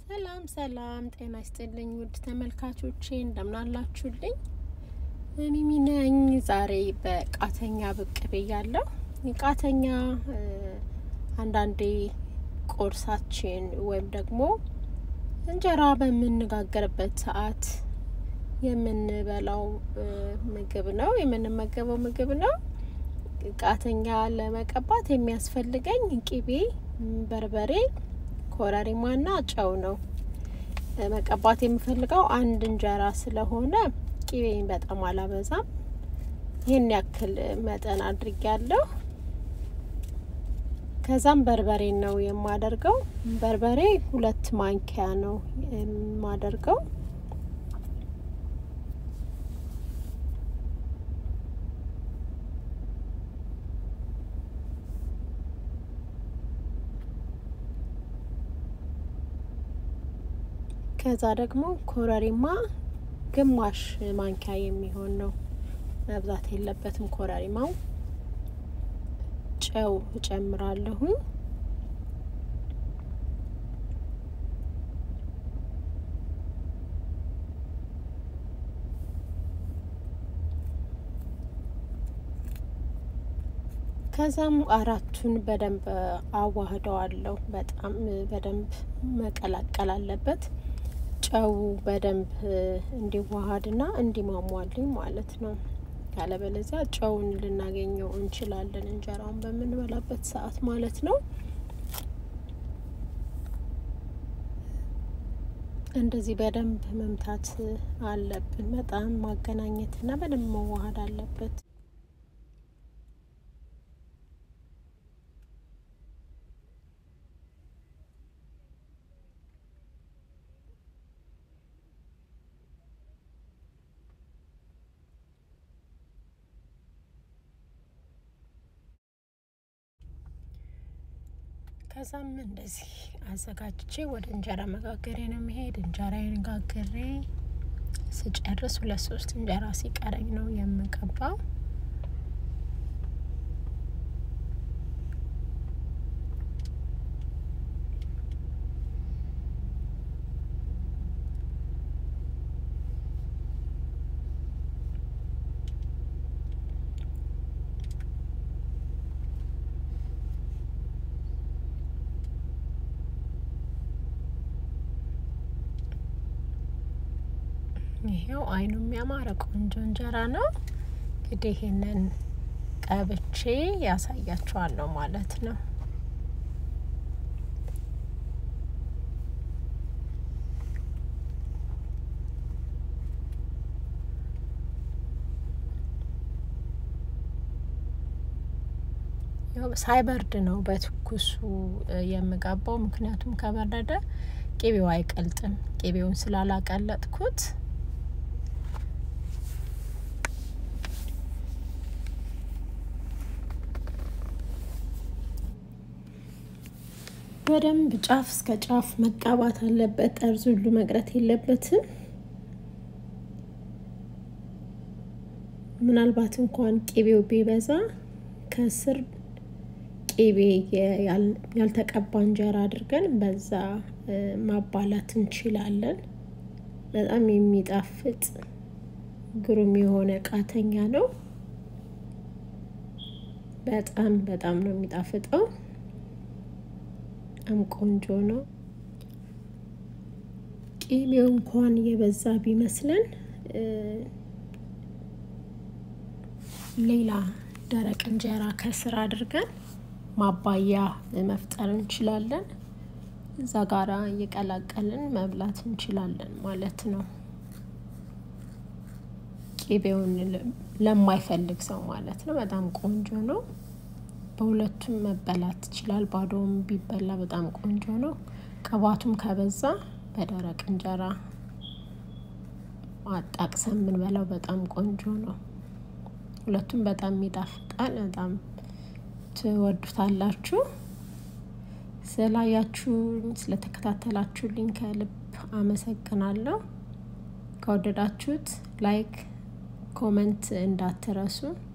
ሰላም ሰላም፣ ጤና ይስጥልኝ ውድ ተመልካቾቼ እንደምናላችሁልኝ። ሚሚ ነኝ። ዛሬ በቃተኛ ብቅ ብያለሁ። ቃተኛ አንዳንዴ ቁርሳችን ወይም ደግሞ እንጀራ በምንጋገርበት ሰዓት የምንበላው ምግብ ነው፣ የምንመገበው ምግብ ነው። ቃተኛ ለመቀባት የሚያስፈልገኝ ቂቤ፣ በርበሬ፣ ኮረሪማና ጨው ነው። መቀባት የምፈልገው አንድ እንጀራ ስለሆነ ቂቤን በጣም አላበዛም። ይህን ያክል መጠን አድርጊያለሁ። ከዛም በርበሬ ነው የማደርገው። በርበሬ ሁለት ማንኪያ ነው የማደርገው። ከዛ ደግሞ ኮረሪማ ግማሽ ማንኪያ የሚሆን ነው፣ መብዛት የለበትም ኮረሪማው። ጨው እጨምራለሁ። ከዛም አራቱን በደንብ አዋህደዋለሁ። በጣም በደንብ መቀላቀል አለበት። ጨው በደንብ እንዲዋሃድና እንዲሟሟልኝ ማለት ነው። ያለበለዚያ ጨውን ልናገኘው እንችላለን እንጀራውን በምንበላበት ሰዓት ማለት ነው። እንደዚህ በደንብ መምታት አለብን። በጣም ማገናኘትና በደንብ መዋሃድ አለበት። ከዛም እንደዚህ አዘጋጅቼ ወደ እንጀራ መጋገሬ ነው የሚሄድ። እንጀራዬን ጋግሬ ስጨርስ ሁለት ሶስት እንጀራ ሲቀረኝ ነው የምቀባው። ይሄው አይኑ የሚያማረ ቆንጆ እንጀራ ነው። እንግዲህ ይሄንን ቀብቼ ያሳያችኋለሁ ማለት ነው። ሳይበርድ ነው በትኩሱ የምቀባው፣ ምክንያቱም ከበረደ ቂቤው አይቀልጥም። ቂቤውን ስላላቀለጥኩት በደንብ ጫፍ እስከ ጫፍ መቀባት አለበት። ጠርዝ ሁሉ መቅረት የለበትም። ምናልባት እንኳን ቂቤው ቢበዛ ከስር ቂቤ ያልተቀባ እንጀራ አድርገን በዛ ማባላት እንችላለን። በጣም የሚጣፍጥ ግሩም የሆነ ቃተኛ ነው። በጣም በጣም ነው የሚጣፍጠው። በጣም ቆንጆ ነው። ቂቤው እንኳን የበዛ ቢመስለን ሌላ ደረቅ እንጀራ ከስር አድርገን ማባያ መፍጠር እንችላለን። እዛ ጋራ እየቀላቀልን መብላት እንችላለን ማለት ነው። ቂቤውን ለማይፈልግ ሰው ማለት ነው። በጣም ቆንጆ ነው። በሁለቱም መበላት ይችላል። ባዶም ቢበላ በጣም ቆንጆ ነው። ቅባቱም ከበዛ በደረቅ እንጀራ አጣቅሰን የምንበላው በጣም ቆንጆ ነው። ሁለቱም በጣም ይጣፍጣል። በጣም ትወዱታላችሁ። ስላያችሁኝ ስለተከታተላችሁልኝ ከልብ አመሰግናለሁ። ከወደዳችሁት ላይክ፣ ኮመንት እንዳትረሱ።